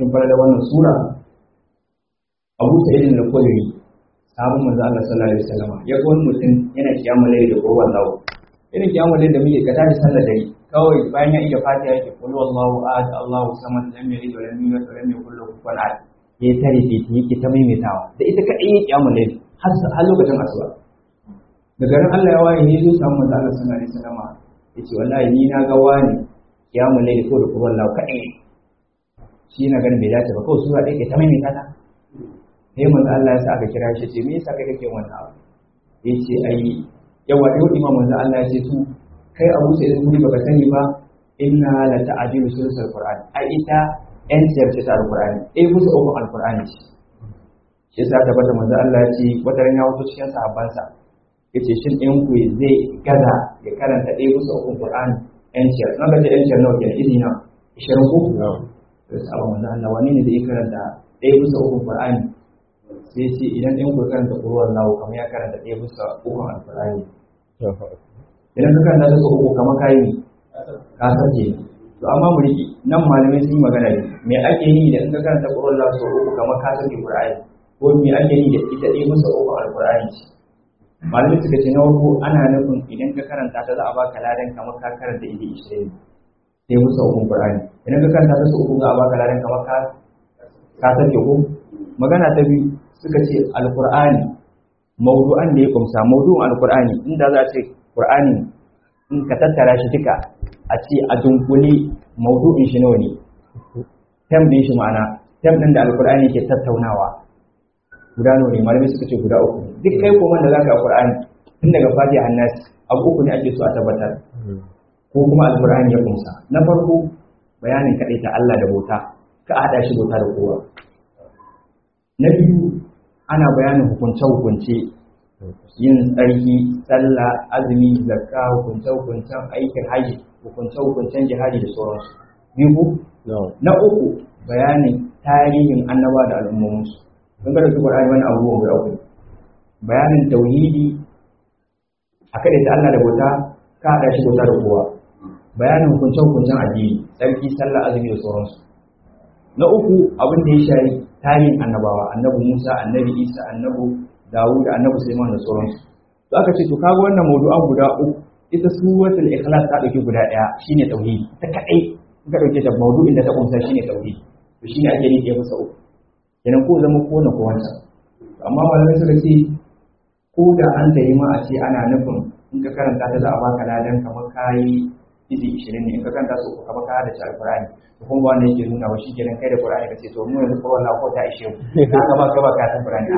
cikin falalar wannan sura Abu Sa'id al-Khudri sahabin manzo Allah sallallahu alaihi wasallam ya ga wani mutum yana kiyamul layl da kowa Allah irin kiyamul layl da muke ka tashi sallar dare kawai bayan ya iya fatiha yake qul wallahu ahad Allahu samad lam yalid wa lam yulad wa lam yakul lahu kufuwan ahad ya tare fiti yake ta maimaitawa da ita kadai ya kiyamul layl har har lokacin asuba da garin Allah ya waye ne zo samu manzo Allah sallallahu alaihi wasallam yace wallahi ni na ga wani kiyamul layl ko da kowa Allah kadai shi na ganin bai dace ba kawai sura ɗaya ke ta maimaita ta sai manzo Allah ya sa aka kira shi ce me yasa kai kake wannan abu yace ai yawa yau imam manzo Allah ya ce su kai Abu Sa'id kuni baka sani ba inna la ta'dilu sulsul qur'an ai ita yan ciyar ce ta alqur'ani eh musu uku alqur'ani ce shi yasa ta bada manzo Allah ya ce wata ran ya wato cikin sahabbansa yace shin ɗayan ku zai gaza ya karanta ɗaya musu uku qur'ani yan ciyar na ga yan ciyar nawa kenan izina 20 ko sai sabon manzo Allah wani ne zai karanta ɗaya musu uku qur'ani sai ce idan ɗan ku karanta ƙurwar lawo kamar ya karanta ɗaya bisa ukun alfurani idan ka karanta su uku kamar kayi ne ka sarke to amma mu riƙe nan malamai sun yi magana ne me ake yi da in ka karanta ƙurwar lawo sau uku kamar ka sarke ƙur'ani ko me ake yi da ita ɗaya bisa ukun alfurani ce malamai suka ce na farko ana nufin idan ka karanta ta za a baka ladan kamar ka karanta ita ishirin sai bisa ukun ƙur'ani idan ka karanta ta sau uku za a baka ladan kamar ka ka sarke ko magana ta biyu suka ce alkur'ani maudu'an da ya kumsa maudu'an alkur'ani inda za a ce qur'ani in ka tattara shi duka a ce a dunkule maudu'in shi nawa ne tem din shi ma'ana tem din da alkur'ani ke tattaunawa guda nawa ne malamai suka ce guda uku duk kai kuma da zaka alkur'ani tun daga fatiha annas abu uku ne ake so a tabbatar ko kuma alkur'ani ya kumsa na farko bayanin kaɗai ta Allah da bauta ka haɗa shi bauta da kowa na biyu ana bayanin hukunce-hukunce yin tsarki sallah azumi zakka hukunce-hukuncen aikin haji hukunce-hukuncen jihadi da sauransu biyu na uku bayanin tarihin annaba da al'ummominsu don kada su ƙwararri wani abubuwan guda uku bayanin tauhidi a kada ta Allah da bauta ka haɗa shi bauta da kowa bayanin hukunce-hukuncen addini tsarki sallah azumi da sauransu na uku abin da ya shari tarihin annabawa annabi Musa annabi Isa annabi Dawud annabi Sulaiman da sauransu to aka ce to kaga wannan mawdu'an guda uku ita suratul ikhlas ta dauki guda daya shine tauhidi ta kadai ka dauke ta mawdu'in da ta kunsa shine tauhidi to shine ake yi ya masa uku kenan ko zama ko na ko wancan amma malamai suka ce ko da an tayi ma a ce ana nufin in ka karanta ta za a baka ladan kamar kayi izi 20 ne in ka karanta su uku kamar ka hada shi alqur'ani to kuma wanda yake nuna wa shi kenan kai da qur'ani kace to mu yanzu ko wallahi ko ta ishe mu ka ba ka ba ka san qur'ani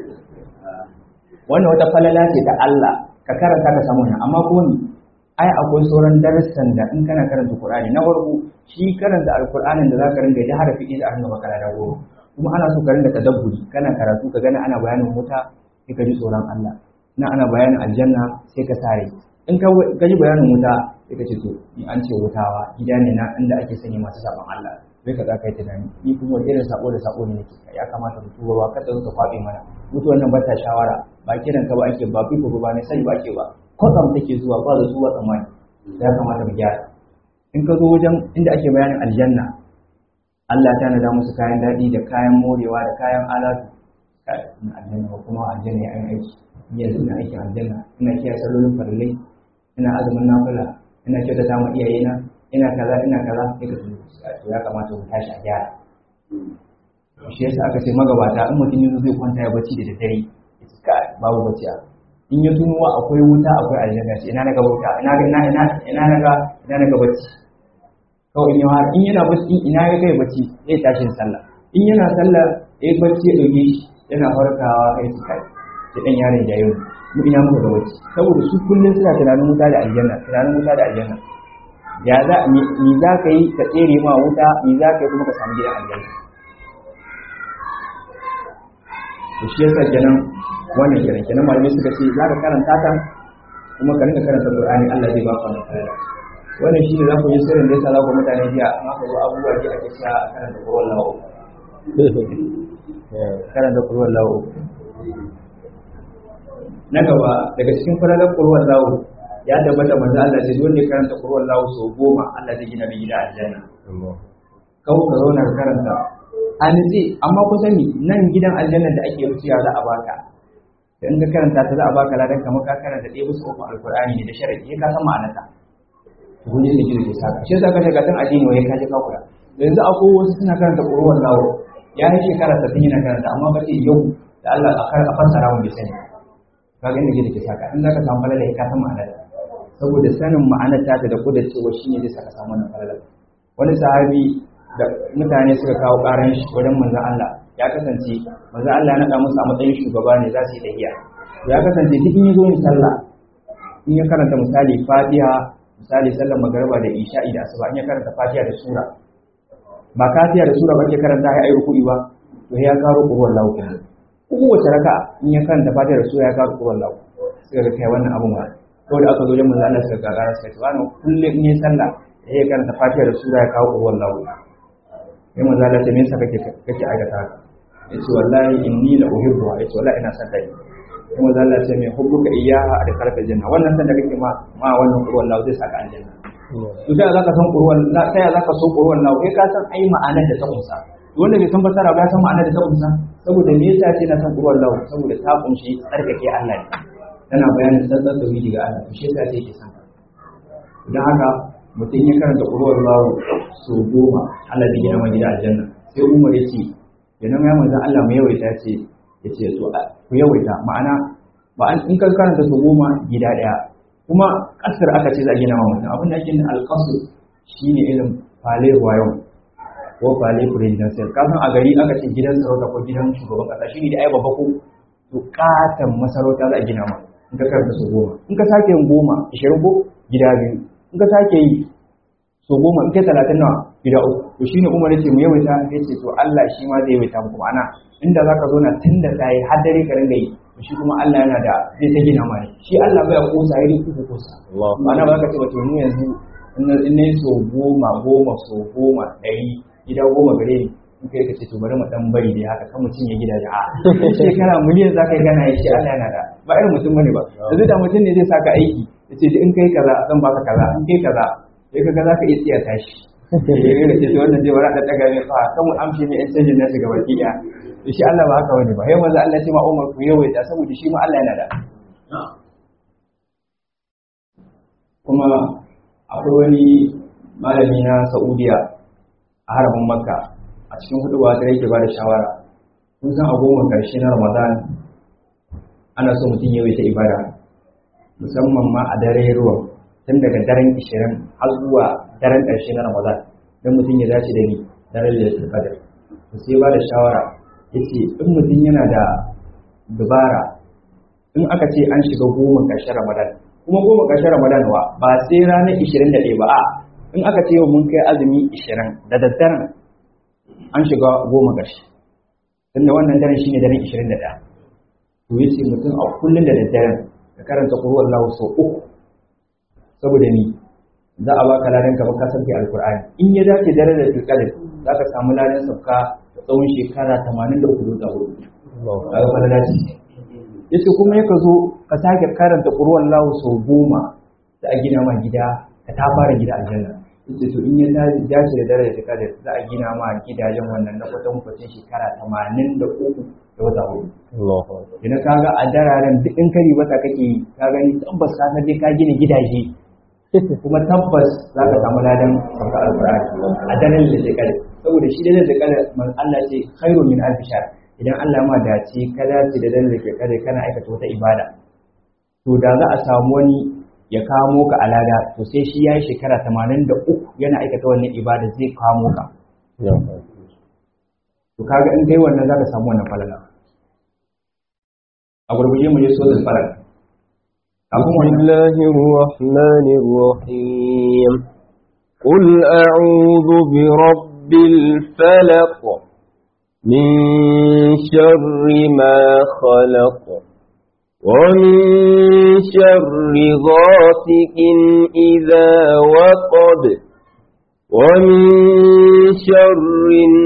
wannan wata falala ce ta Allah ka karanta ka samu nan amma ko ni ai akwai sauran darussan da in kana karanta qur'ani na farko shi karanta alqur'anin da zaka ringa da harafi iza an gaba kana da goro kuma ana so ka ringa tadabburi kana karatu ka gani ana bayanin wuta sai ka ji tsoron Allah na ana bayanin aljanna sai ka sare in ka ji bayanin wuta sai ka ce to ni an ce wutawa gida ne na inda ake sani masu saban Allah sai ka za ka yi tunani ni kuma wani irin sako da sako ne nake ya kamata mu tuba ba kada ka kwabe mana mutuwan nan ba ta shawara ba kiran ka ba ake ba fiko ba ne sai ba ake ba kwatsam take zuwa ba da zuwa tsammani ya kamata mu gyara in ka zo wajen inda ake bayanin aljanna Allah ta nada musu kayan daɗi da kayan morewa da kayan alatu na aljanna kuma aljanna ya aiki yanzu ina aikin aljanna ina kiyaye sallolin farillai ina azumin nafila ina kyautata ma iyayena ina kaza ina kaza sai ka tuno to ya kamata mu tashi a gyara shi yasa aka ce magabata in mutum yanzu zai kwanta ya bacci da daddare ka babu bacci a in ya tuno akwai wuta akwai aljanna ce ina na ga wuta ina ga ina ina ina na ga ina na ga bacci kawai in yawa in yana bacci ina ya kai bacci zai tashi sallah in yana sallah ya bacci ya dauke shi yana farkawa kai su kai da dan yaron jayo mu ina muka da bacci saboda su kullun suna tunanin wuta da aljanna tunanin wuta da aljanna ya za mi za ka yi ka tsere ma wuta mi za ka yi kuma ka samu gidan aljanna to shi yasa kenan wannan kenan kenan malamai suka ce za ka karanta ta kuma ka rinka karanta Qur'ani Allah zai baka wannan falala wannan shi ne za ku yi sirrin da yasa za ku mutane jiya amma ka zo abubuwa ji ake sha a karanta Qur'an lawo karanta Qur'an lawo na gaba daga cikin falalar Qur'an lawo ya tabbata manzo Allah ce dole ne karanta Qur'an lawo sau goma Allah zai gina mai gida aljanna kawo ka zauna ka karanta a nitse amma ku sani nan gidan aljanna da ake wuciya za a baka da in ka karanta ta za a baka ladan kamar ka karanta ɗaya bisa uku alkur'ani ne da sharadi ka san ma'anarta to kun ji da gidan ke saka shi yasa ka shiga tun addini wai ka je ka kula yanzu akwai wasu suna karanta ƙurwan lawo ya yi shekara sattin yana karanta amma ba ce yau da Allah a kar a fassara mu bai sani ka ga inda gidan ke saka in zaka samu falala ka san ma'anarta saboda sanin ma'anar ta da kudin cewa shine zai saka samu wannan falala wani sahabi da mutane suka kawo ƙaran shi wajen manzon Allah ya kasance manzo Allah ya nada musu a matsayin shugaba ne za su yi tahiya ya kasance duk in yazo yin sallah in ya karanta misali Fatiha misali sallar magariba da Isha'i da Asuba in ya karanta Fatiha da sura ba Fatiha da sura ba ke karanta ya ayi ruku'i ba to ya karo qur'an lahu kenan kowace raka in ya karanta Fatiha da sura ya karo qur'an lahu sai ga kai wannan abun ba to da aka zo wajen manzo Allah suka gagara suka ce wannan kullum in ya sallah ya karanta Fatiha da sura ya kawo qur'an lahu sai manzo Allah ce me yasa kake kake aikata haka yace wallahi inni la uhibbu yace wallahi ina son dai kuma manzo Allah ce me hubbuka iyyaha da karfa janna wannan san da kake ma ma wannan qur'an lahu zai saka aljanna to sai zaka san qur'an sai zaka so qur'an lahu kai ka san ai ma'anar da ta kunsa wanda bai san fasara ba ya san ma'anar da ta kunsa saboda me yasa ce na san qur'an lahu saboda ta kunshi tsarkake Allah ne tana bayanin tsantsan tauhidi ga Allah to shi yasa ce yake san idan haka mutum ya karanta qur'an lahu so goma Allah zai gina gida aljanna sai Umar ya ce idan ya manzo Allah mu yawaita ce ya ce to ku yawaita ma'ana ba an in ka karanta so goma gida daya kuma kasar aka ce za a gina mutum abin da ake yin alqasr shine irin fale wayon ko fale presidential kasan a gari aka ce gidan sarauta ko gidan shugaban kasa shine da ai babba ko to katan masarauta za a gina ma in ka karanta so goma in ka sake yin goma ishirin ko gida biyu in ka sake yi so goma in kai talatin nawa gida uku to shine umar yace mu yawaita ya ce to Allah shi ma zai yawaita muku ma'ana inda zaka zo na tun da sai har dare ka ringa yi to shi kuma Allah yana da zai ta gina mai shi Allah bai kosa yi ku kosa ma'ana ba ka ce wato mu yanzu in ne so goma goma so goma ɗari gida goma gare ni in kai ka ce to bari mu dan bari dai haka kan mutum ya gidaje a shekara miliyan zaka yi gana shi Allah yana da ba irin mutum bane ba yanzu da mutum ne zai saka aiki yace in kai kaza zan baka kaza in kai kaza sai kaga zaka iya tsiya tashi eh da ce wannan zai wara da daga ne fa kan mu amshe ne in canjin nasu gaba ki ya shi Allah ba haka bane ba sai manzo Allah ya ce ma Umar ku yawaita saboda shi ma Allah yana da kuma akwai wani malami na Saudiya a haramin Makka a cikin hudu ba da yake ba da shawara kun san a goma karshe na Ramadan ana so mutum yawaita ibada musamman ma a dare ruwan tun daga daren 20 har zuwa daren ƙarshe na Ramadan don mutum ya dace da ni daren Lailatul Qadr to sai ba da shawara yace in mutum yana da dubara in aka ce an shiga goma ƙarshen Ramadan kuma goma ƙarshen Ramadan wa ba sai ranar 21 ba a in aka ce yau mun kai azumi 20 da daddaren an shiga goma ƙarshe tunda wannan daren shine daren 21 to yace mutum a kullun da daddaren ka karanta qur'an Allah sau uku saboda ni za a baka ladan ka baka sauke alqur'ani in ya dace dare da tilkalin za ka samu ladan sauka da tsawon shekara 83 da hudu kaga falala ce yace kuma yaka zo ka sake karanta qur'an Allah sau goma da a gina ma gida ka ta fara gida aljanna yace to in ya dace da dare da tilkalin za a gina ma gidajen wannan na kwatan kwatan shekara 83 da wata hudu idan ka ga a dararen duk in kari wata kake yi ka gani tabbas ka san dai ka gina gidaje kuma tabbas za ka samu ladan sauka alkur'ani a daren da shekara saboda shi daren da shekara man Allah ce khairu min alf shahr idan Allah ma dace ka dace da daren da shekara kana aikata wata ibada to da za a samu wani ya kamo ka alada to sai shi yayi shekara 83 yana aikata wannan ibada zai kamo ka to kaga in kai wannan zaka samu wannan falala a gurguje mu je so da falala بسم الله الرحمن الرحيم قل أعوذ برب الفلق من شر ما خلق ومن شر غاسق إذا وقب ومن شر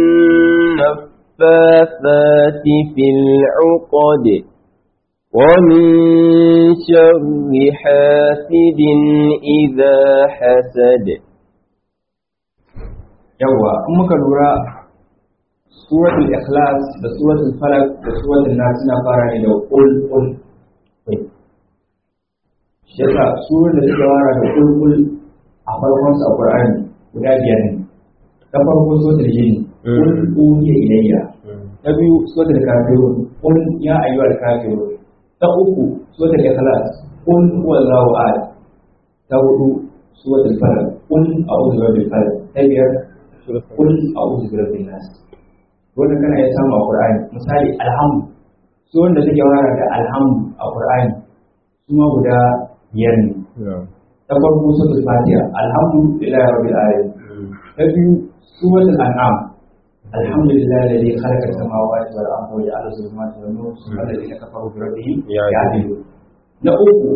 النفاثات في العقد ومن شر حاسد إذا حسد yawa in muka lura suratul ikhlas da suratul falak da suratul nas suna fara ne da qul qul kai shi yasa surar da suka fara da qul qul a farkon sa qur'ani guda biyar ne ta farko suratul jin qul uhiya ilayya ta biyu suratul kafirun qul ya ayyuhal kafirun ta uku suratul ikhlas qul huwallahu ahad ta hudu suratul falak qul a'udhu birabbil falaq ta biyar qul a'udhu birabbin nas wannan kana ya samu a Qur'ani misali alhamdu su wanda suke wara da alhamdu a Qur'ani su ma guda biyar ne ta farko suratul fatiha alhamdu lillahi rabbil alamin ta biyu suratul an'am alhamdulillah alladhi khalaqa as-samawati wal arda wa ja'ala az-zulumati wan nur thumma alladhina kafaru bi rabbihim ya'dilun na uku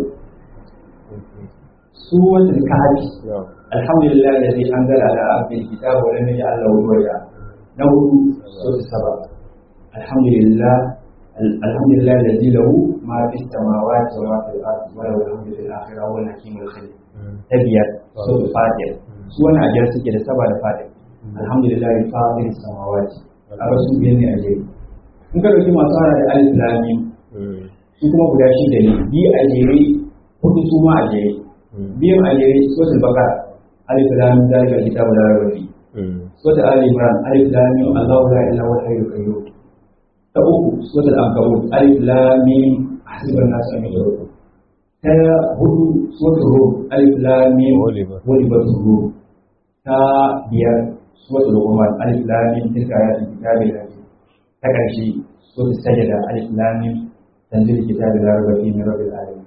suratul kahfi alhamdulillah alladhi anzala ala abdihi kitaba wa lam yaj'al lahu iwaja na hudu sura saba alhamdulillah alhamdulillah alladhi lahu ma fi samawati wa ma fil ardi wa lahu alhamdu fil akhirati wa huwa hakimul khabir ta biyar sura fatiha su wani ajiyar suke da saba da fatiha alhamdulillah fatir samawati a rasu biyan ne a jere in ka dauki masu hana da alif lamim su kuma guda shida ne biyu a jere hudu su ma a jere biyan a jere sura bakara alif lamim zalika kitabu la raiba fihi suratul ali imran alif lam mim allahu la ilaha illa huwal qayyum ta uku suratul ankabut alif lam mim hasiban nas an yudruku ta hudu suratul rum alif lam mim walibatul rum ta biyar suratul luqman alif lam mim tilka ayatul kitabil hakim ta karshe suratul sajda alif lam mim tanzil kitabil la raiba fihi min rabbil alamin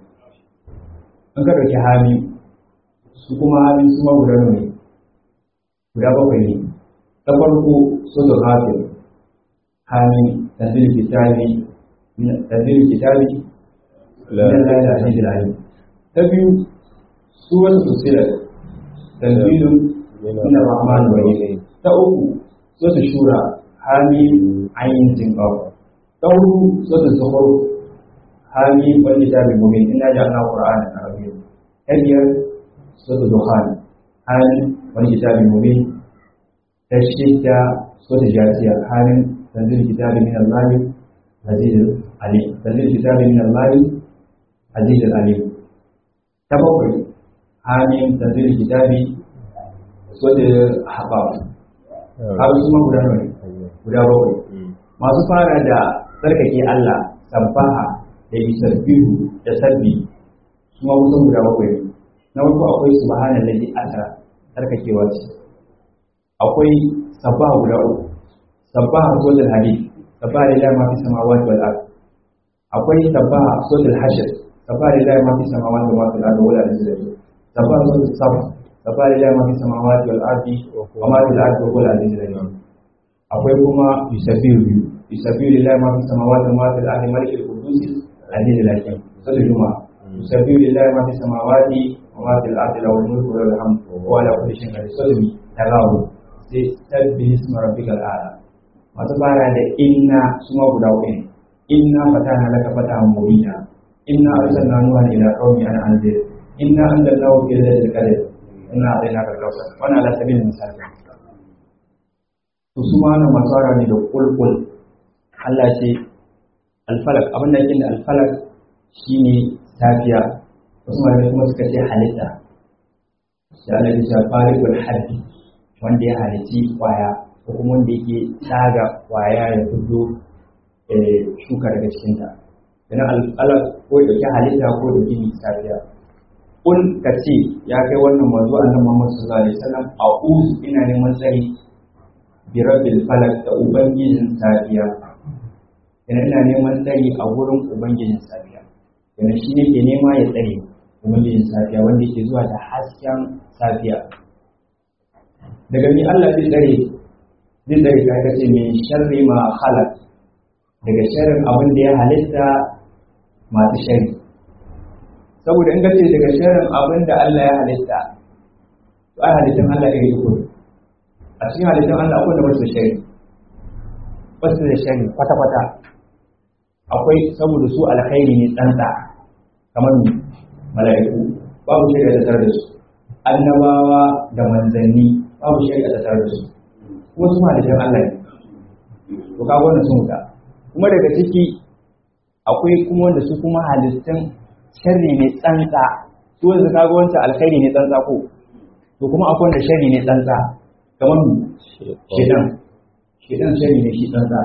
an ka dauki hamim su kuma hamim su ma guda ne guda bakwai ne ta farko sotar hafin hami tanzil kitabi tanzil kitabi min Allah da aziz al-alim ta biyu suwar fusilat tanzilun min ar-rahman wa ta uku sotar shura hami ayin jinqaw ta hudu sotar zuhur hami wal kitabi mubin inna ja'alna qur'anan arabiyyan ta biyar sotar dukhan hami wani kitabin mubin ta shidda so ta jasiya halin tanzil kitabi min Allah aziz ali tanzil kitabi min Allah aziz ali ta bakwai halin tanzil kitabi so ta haba har su ma guda ne guda bakwai masu fara da tsarkake Allah sabbaha da yusabbihu da sabbi su ma kusan guda bakwai na farko akwai subhanallahi asra tsarkakewa ce akwai sabbaha guda uku sabbaha suratul hadid sabbaha lillahi ma fi samawati wal ard akwai sabbaha suratul hashr sabbaha lillahi ma fi samawati wa ma fil ard wala ilaha sabbaha suratul saf sabbaha lillahi ma fi samawati wal ard wa ma fil ard wala ilaha akwai kuma yusabbihu yusabbihu lillahi ma fi samawati wa ma fil ard malikul qudus aziz al-hakim suratul juma'a yusabbihu lillahi ma fi samawati وما في الأرض له الملك وله الحمد وهو على كل شيء قدير سلمي تغاو sai sabbi isma rabbikal a'la masu fara da inna suma guda uku ne inna fatana laka fatahan mubina inna arsalna nuha ila qaumi an anzir inna anzalnahu fi lailatul qadr inna a'tainaka al-kawthar wannan ala sabil misal to su ma nan masu fara ne da kulkul Allah ce alfalak abin da yake da alfalak shine safiya wasu malamai kuma suka ce halitta da Allah ya ce farikul haddi wanda ya halitti kwaya ko kuma wanda yake tsaga kwaya ya fito shuka daga cikinta idan al'ala ko ya dauki halitta ko da gini safiya kun ka ce ya kai wannan manzo annabi Muhammad sallallahu alaihi wasallam a'udhu ina neman tsari bi rabbil falak da ubangijin safiya ina ina neman tsari a wurin ubangijin safiya yana shi ne ke nema ya tsare ubangijin safiya wanda yake zuwa da hasken safiya daga ni Allah zai tsare zai tsare ka kace min sharri ma khalaq daga sharrin abin da ya halitta masu sharri saboda in kace daga sharrin abin da Allah ya halitta to ai halittun Allah ya yi uku a cikin halittun Allah akwai da wasu sharri wasu da sharri kwata kwata akwai saboda su alkhairi ne tsantsa kamar mala'iku babu shari'a da tare da su annabawa da manzanni babu shari'a da tare da su kuma su malikan Allah ne to kaga wannan sun wuta kuma daga ciki akwai kuma wanda su kuma halittun sharri ne tsantsa su wanda kaga wancan alkhairi ne tsantsa ko to kuma akwai wanda sharri ne tsantsa kamar mu shedan shedan sharri ne shi tsantsa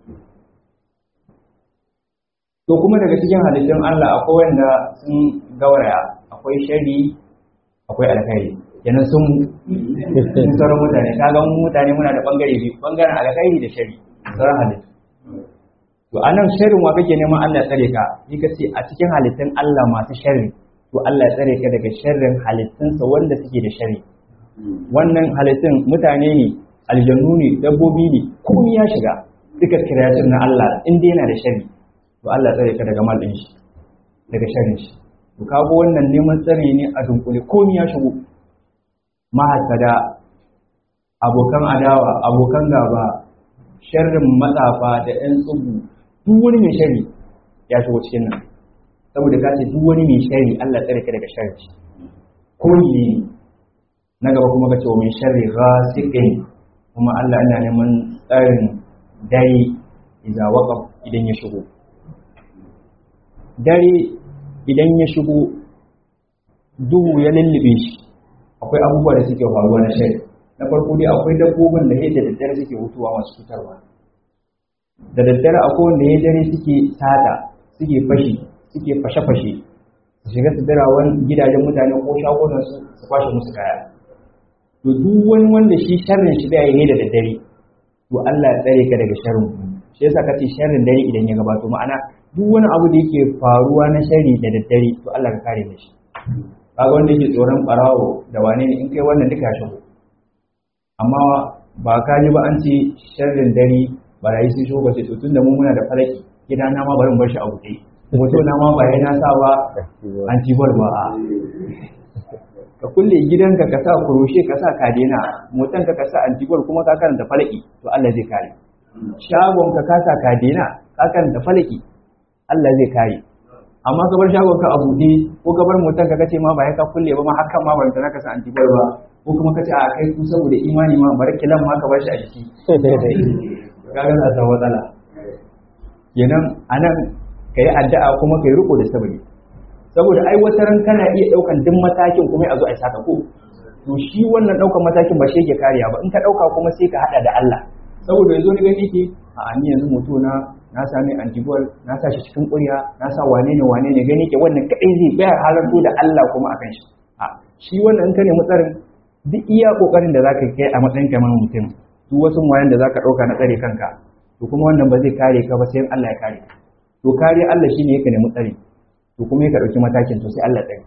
to kuma daga cikin halittun Allah akwai wanda sun gauraya akwai sharri akwai alkhairi kenan sun sun sauran mutane kaga mu mutane muna da bangare biyu bangaren alkhairi da sharri sauran halittu to anan sharrin wa kake neman Allah ya tsare ka ni kace a cikin halittun Allah masu sharri to Allah ya tsare ka daga sharrin halittunsa wanda suke da sharri wannan halittun mutane ne aljannu ne dabbobi ne komai ya shiga duka kiratun na Allah in dai yana da sharri to Allah ya tsare ka daga mal din shi daga sharrin shi to kago wannan neman tsare ne a dunkule komai ya shigo mahasada abokan adawa abokan gaba sharrin matsafa da 'yan tsubu duk wani mai shari ya shigo cikin nan saboda ka ce duk wani mai shari Allah tsare ka daga shari ko ne na gaba kuma ka ce wa mai shari ghasiqin kuma Allah yana neman tsarin dare idza waqaf idan ya shigo dare idan ya shigo duhu ya lullube shi akwai abubuwa da suke faruwa na shari na farko dai akwai dabbobin da yadda daddare suke hutuwa masu cutarwa da daddare akwai wanda ya dare suke sata suke fashi suke fashe-fashe su shiga su dirawan gidajen mutane ko shagunan su su kwashe musu kaya to duk wani wanda shi sharrin shi da yayi da daddare to Allah ya tsare ka daga sharrin shi yasa ka ce sharrin dare idan ya gabato ma'ana duk wani abu da yake faruwa na sharri da daddare to Allah ka kare shi kaga wanda yake tsoron barawo da wane ne in kai wannan duka shigo amma ba ka ji ba an ce sharrin dare barayi sun shigo ce tun da mu muna da falaki gida na ma bari bar shi a buɗe hoto na ma ba na sa ba an ci bar ba ka kulle gidanka ka sa kuroshe ka sa kadena motan ka ka sa antibar kuma ka karanta falaki to Allah zai kare shagon ka ka sa kadena ka karanta falaki Allah zai kare amma ka bar shagon ka a buɗe ko ka bar motan ka kace ma ba ya ka kulle ba ma hakan ma ban ka sa antibar ba ko kuma kace a kai ku saboda imani ma bar kilan ma ka bar shi a jiki kaga za ta matsala kenan anan kai addu'a kuma kai riko da sabari saboda ai wata ran kana iya daukan duk matakin kuma a zo a saka ko to shi wannan daukan matakin ba shi yake kariya ba in ka dauka kuma sai ka hada da Allah saboda yanzu ni gani yake a ni yanzu mutu na na sami antibol na sa shi cikin ƙurya na sa wane ne wane ne gani ke wannan kadai zai bayar halarto da Allah kuma akan shi a shi wannan in ka nemi tsarin duk iya kokarin da zaka kai a matsayin kamar mutum duk wasu wayan da zaka dauka na tsare kanka to kuma wannan ba zai kare ka ba sai Allah ya kare to kare Allah shine yake nemi tsare to kuma yake dauki matakin to sai Allah tsare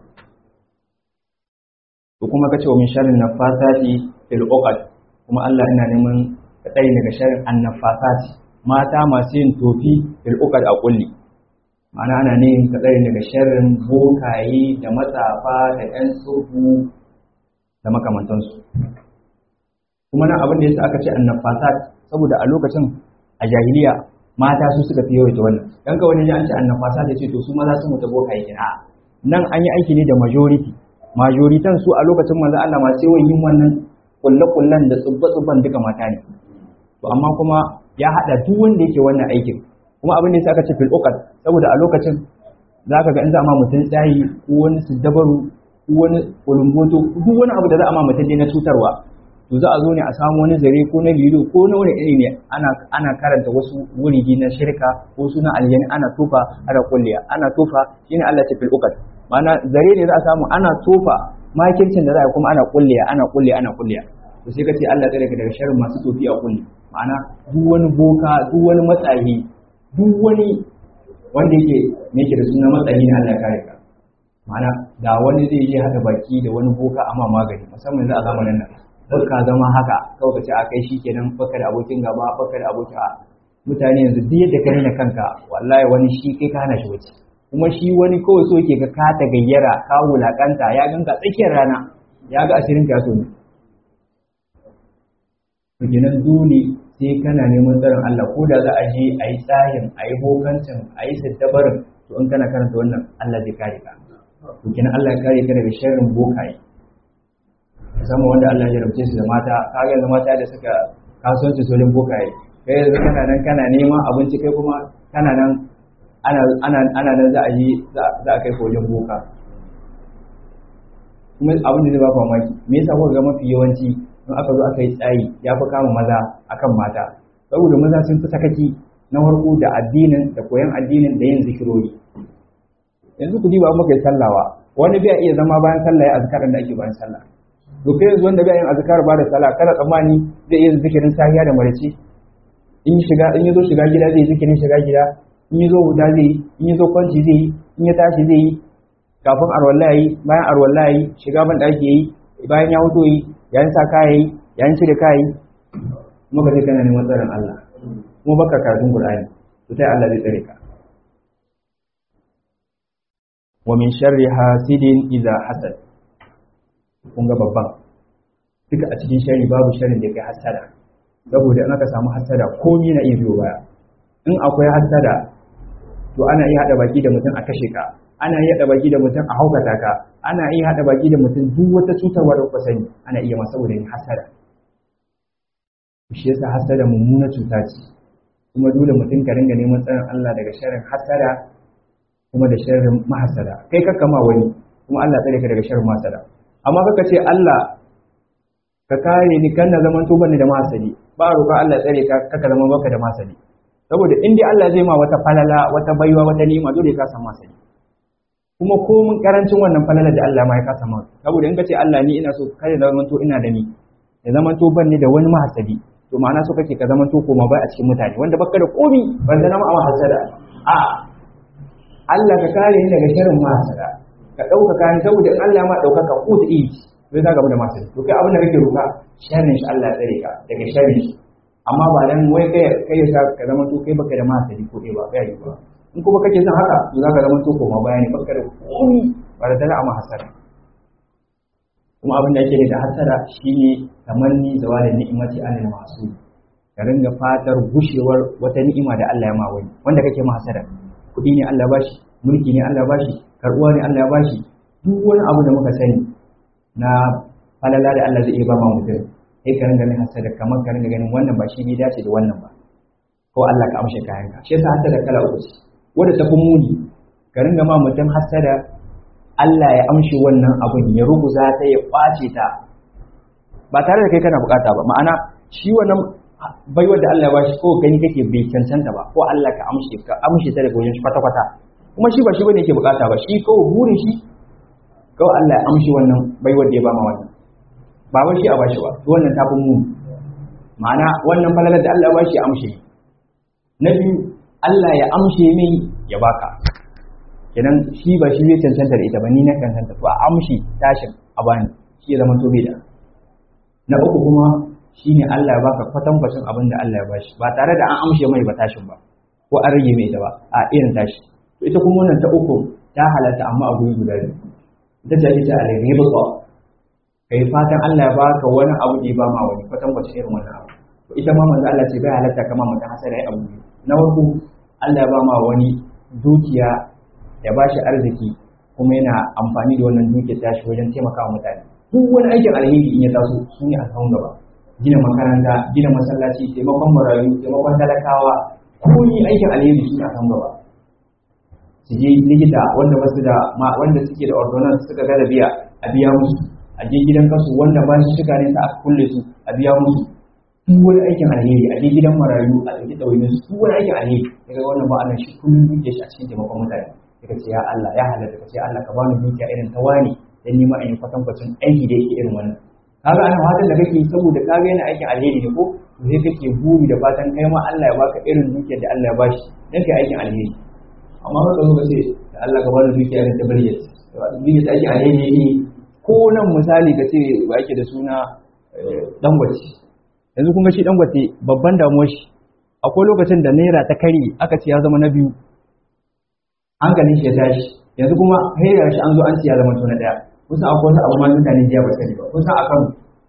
to kuma kace wa min sharrin nafasati fil uqad kuma Allah ina neman ka tsare daga sharrin annafasati mata masu yin tofi fil uqad a kulli ma'ana ana ne ka tsare daga sharrin bokaye da matsafa da ƴan tsohu da makamantansu kuma nan abin da yasa aka ce annafasat saboda a lokacin a jahiliya mata su suka fi yawaita wannan dan ka wani an ce annafasat ya ce to su maza sun mutu bokaye kina nan an yi aiki ne da majority majoritan su a lokacin manzo Allah masu yawan yin wannan kulle-kullen da tsubba-tsubban duka mata ne to amma kuma ya hada duk wanda yake wannan aikin kuma abin da yasa aka ce fil uqad saboda a lokacin zaka ga in za a ma mutum tsayi ko wani dabaru ko wani ulumboto duk wani abu da za a ma mutum na cutarwa to za a zo ne a samu wani zare ko na lilo ko na wani iri ne ana ana karanta wasu wurigi na shirka ko suna aljani ana tofa ana kulliya ana tofa shine Allah ta fil uqad ma'ana zare ne za a samu ana tofa makircin da za a kuma ana kulliya ana kulliya ana kulliya to sai ka ce Allah tsare ka daga sharrin masu tofi a kulli ma'ana duk wani boka duk wani matsayi duk wani wanda yake ne yake da suna matsayi ne Allah ya kare ka ma'ana da wani zai je hada baki da wani boka amma magani musamman yanzu a zamanin nan baka zama haka kawai ka ce a kai shikenan baka da abokin gaba baka da abokin a mutane yanzu duk yadda ka nuna kanka wallahi wani shi kai ka hana shi wuce kuma shi wani kawai so yake ka ka ta gayyara ka wulakanta ya ganka tsakiyar rana ya ga asirin ka so ne to kenan dole sai kana neman tsarin Allah ko da za a je a yi tsayin a yi bokancin a yi siddabarin to in kana karanta wannan Allah zai kare ka to kenan Allah ya kare ka daga sharrin bokaye musamman wanda Allah ya jarabce su da mata kaga yanzu mata da suka kasuwanci sojin bokaye kai yanzu kana nan kana neman abinci kai kuma kana nan ana ana ana nan za a yi za a kai ka wajen boka kuma abin da zai ba mamaki me yasa kuka ga mafi yawanci in aka zo aka yi tsayi ya fi kama maza akan mata saboda maza sun fi sakaki na farko da addinin da koyon addinin da yin zikirori yanzu ku diba muka yi sallawa wani bai iya zama bayan sallah ya azkarin da ake bayan sallah to kai yanzu wanda bai yin azkar ba da sallah kada tsammani zai iya zikirin sahiya da marici in shiga in yazo shiga gida zai zikirin shiga gida in yazo huda zai yi in yazo kwanci zai yi in ya tashi zai yi kafin arwallahi bayan arwallahi shiga ban daki yayi bayan ya huto yi yayin sa kaya yi yayin cire kaya yi muka je kana neman tsarin Allah kuma baka karatun Qur'ani to sai Allah zai tsare ka wa min sharri hasidin idza hasad kun ga babban duka a cikin sharri babu sharrin da kai hasada saboda in aka samu hasada komai na iya biyo baya in akwai hasada to ana iya hada baki da mutum a kashe ka ana iya hada baki da mutum a haukata ka ana iya hada baki da mutum duk wata cutarwa da kuka sani ana iya masa saboda yin hasada shi yasa hasada mummuna cuta ce kuma dole mutum ka ringa neman tsarin Allah daga sharrin hasada kuma da sharrin mahasada kai kakka ma wani kuma Allah tsare ka daga sharrin mahasada amma kaka ce Allah ka kare ni kan na zaman to bane da mahasadi ba roƙa Allah tsare ka kaka zama baka da mahasadi saboda in dai Allah zai ma wata falala wata baiwa wata ni'ima dole ka samu mahasadi kuma ko mun karancin wannan falala da Allah ma ya kasa ma saboda in ka ce Allah ni ina so kada zaman to ina da ni ya zaman to bane da wani mahasadi to ma'ana so kake ka zaman to koma bai a cikin mutane wanda baka da komi ban zama a mahasada a Allah ka kare ni daga sharrin mahasada ka ɗaukaka ni saboda in Allah ma ɗaukaka ko ta iya zai za gaba da masu to kai abin da kake roƙa sharrin shi Allah tsare ka daga sharrin shi amma ba dan wai kai kai ya ka zama to kai baka da masu ko kai ba kai ba in kuma kake son haka to za ka zama to koma bayani baka da komi ba da dala amma hasara kuma abin da yake da hasara shine tamanni zawalin ni'imati anil masu ka ringa fatar gushewar wata ni'ima da Allah ya ma wani wanda kake ma hasara kuɗi ne Allah bashi mulki ne Allah bashi karɓuwa ne Allah bashi duk wani abu da muka sani na falala da Allah zai iya ba ma mutum sai ka ringa ganin hasada kamar ka ringa ganin wannan ba shi bai dace da wannan ba ko Allah ka amshe kayan ka shi yasa hasada kala uku ce wanda ta fi muni ka ringa ma mutum hasada Allah ya amshi wannan abun ya ruguza ta ya kwace ta ba tare da kai kana bukata ba ma'ana shi wannan baiwar da Allah ya bashi ko gani kake bai cancanta ba ko Allah ka amshe ka amshe ta daga wajen shi kwata kwata kuma shi ba shi bane yake bukata ba shi kawai burin shi kawai Allah ya amshi wannan baiwar da ya ba ma wannan ba wai shi a bashi ba to wannan ta fi muni ma'ana wannan falalar da Allah ya bashi ya amshe na biyu Allah ya amshe min ya baka kenan shi ba shi zai cancanta da ita ba ni na cancanta to a amshi tashin a bani shi ya zama to bai da na uku kuma shine Allah ya baka kwatankwacin abin da Allah ya bashi ba tare da an amshe mai ba tashin ba ko an rage mai ita ba a irin tashi to ita kuma wannan ta uku ta halatta amma a guri guda biyu ita ce ake ce a laifi ba ko kai fatan Allah ya baka wani abu da ya ba ma wani kwatankwacin irin wannan abu to ita ma manzo Allah ce bai halatta kama mutum hasara ya abu na farko Allah ya ba ma wani dukiya ya ba shi arziki kuma yana amfani da wannan dukiyar tashi wajen taimakawa mutane duk wani aikin alheri in ya taso su ne a kan gaba gina makaranta gina masallaci taimakon marayu taimakon talakawa ko ni aikin alheri su ne a kan gaba su je likita wanda basu da wanda suke da ordonance suka ga da biya a biya musu a je gidan kasu wanda ba shi shiga ne ta aka kulle su a biya musu duk wani aikin alheri a je gidan marayu a ɗauki ɗauyin su duk wani aikin alheri daga wannan ba Allah shi kullum duke shi a cikin taimakon mutane daga ce ya Allah ya halatta ka ce Allah ka bani dukiya irin ta wani dan nima in kwatankwacin aiki da yake irin wannan kaga ana fatan da kake saboda kaga yana aikin alheri ne ko to sai kake buri da fatan kai ma Allah ya baka irin dukiyar da Allah ya bashi dan kai aikin alheri amma haka zo ka ce da Allah ka bani dukiya irin ta bariyat dukiya ta aikin alheri ne ko nan misali ka ce ba yake da suna dangwace yanzu kun ga shi dangwace babban damuwar shi akwai lokacin da naira ta kare aka ce ya zama na biyu hankalin shi ya tashi yanzu kuma hera shi an zo an ce ya zama na daya kusa akwai wasu abu ma mutane jiya ba sani ba kusa akan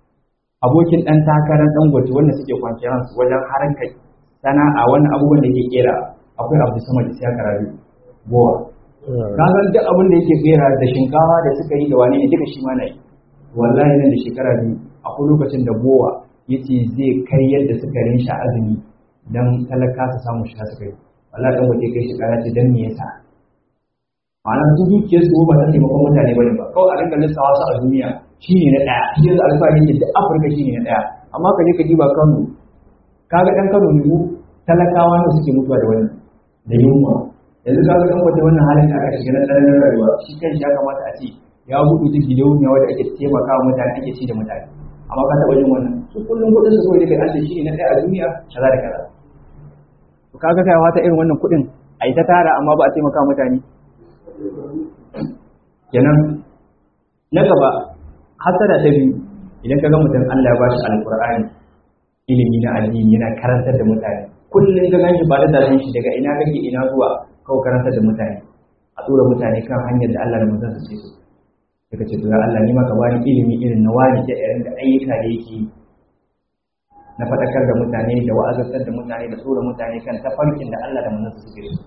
abokin dan takarar dangwace wanda suke kwanciyar su wajen harkar sana'a wannan abubuwan da ke kera akwai abu sama da siya karari gowa ka san duk abin da yake kera da shinkawa da suka yi da wane ne duka shi ma na yi wallahi nan da shekara biyu akwai lokacin da bowa yace zai kai yadda sukarin shi azumi dan talaka su samu shiga su kai wallahi dan waje kai shi kara ce dan me yasa ma'ana su dukiyar su ba ta taimakon mutane bane ba kawai a rinka lissawa su a duniya shine na daya shi yanzu alfahari ne da afirka shine na daya amma ka je ka diba kano kaga dan kano ne talakawa ne suke mutuwa da wannan da yunwa yanzu kaga dan wata wannan halin da aka shiga na tsananin rayuwa shi kan ya kamata a ce ya gudu ta gidauniya wadda ake taimaka wa mutane ake ci da mutane amma ka taɓa yin wannan su kullum kuɗin su kawai da kai an ce shi ne na ɗaya a duniya kaza da kaza to kaga kai wata irin wannan kuɗin a yi ta tara amma ba a taimaka mutane kenan na gaba hasada ta biyu idan ka ga mutum Allah ya ba shi alƙur'ani ilimi na addini yana karantar da mutane kullum ka ganshi ba da dalilin shi daga ina kake ina zuwa kawai karantar da mutane a tura mutane kan hanyar da Allah da manzon sa ce su daga ce to ya Allah ni ma ka bani ilimi irin na wani da irin da ayyuka da yake na faɗakar da mutane da wa'azantar da mutane da tura mutane kan tafarkin da Allah da manzon sa suke su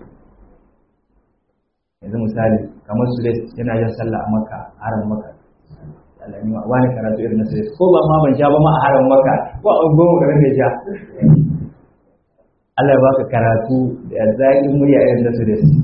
yanzu misali kamar su yana yin sallah a Makka haram Makka Allah ni ma wani karatu irin na sai ko ba ma ban sha ba ma a haram Makka ko a goma garin da sha Allah ya baka karatu da zaƙin murya irin na su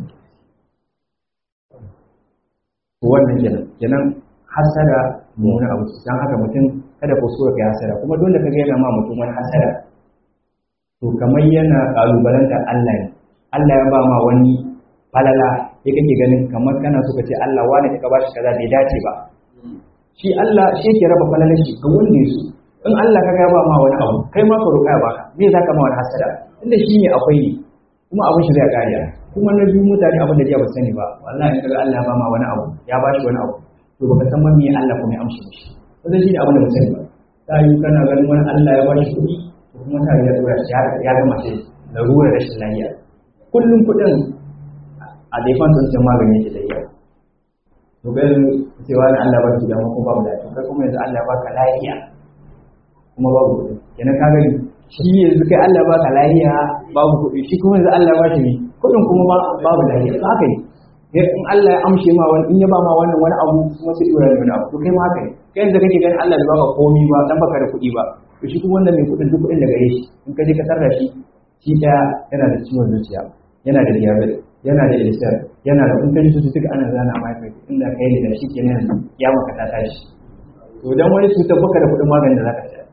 wannan kenan kenan hasada mummunan abu dan haka mutum kada ku so ka hasada kuma dole ka ga yana ma mutum wani hasada to kamar yana kalubalanta Allah ne Allah ya ba ma wani falala sai kake ganin kamar kana so ka ce Allah wani ka ba shi kaza bai dace ba shi Allah shi yake raba falalar shi ga wanda ya so in Allah ka ga ba ma wani abu kai ma ka roƙa ya baka me zaka ma wani hasada inda shi ne akwai ne kuma abin shi zai kariya kuma na biyu mutane abin da jiya ba sani ba wallahi kaga Allah ya ba ma wani abu ya ba shi wani abu to baka san man me Allah kuma ya amshi mishi wannan shine abin da ba sani ba ta yi kana ganin wani Allah ya ba shi kuɗi to kuma ta ya dora shi ya gama shi larurar rashin lafiya kullum kuɗin a daifan sun san magani yake da yawa to ga cewa ne Allah ba shi da kuma babu da kai kuma yanzu Allah ya baka lafiya kuma babu kuɗi kenan ka gani shi yanzu kai Allah baka lafiya babu kuɗi shi kuma yanzu Allah ba shi ne kuɗin kuma babu lafiya haka ne in Allah ya amshe ma wani in ya ba ma wannan wani abu kuma sai dora wani abu to kai ma haka ne kai yanzu kake ganin Allah bai baka komai ba dan baka da kuɗi ba to shi kuma wannan mai kuɗin duk kuɗin da gare shi in ka je ka tarda shi shi ɗaya yana da ciwon zuciya yana da diabetes yana da ulcer yana da in ka ji cututtuka ana zana ma kai inda kai ne da shi kenan ya maka ta tashi to dan wani cutar baka da kuɗin maganin da zaka sha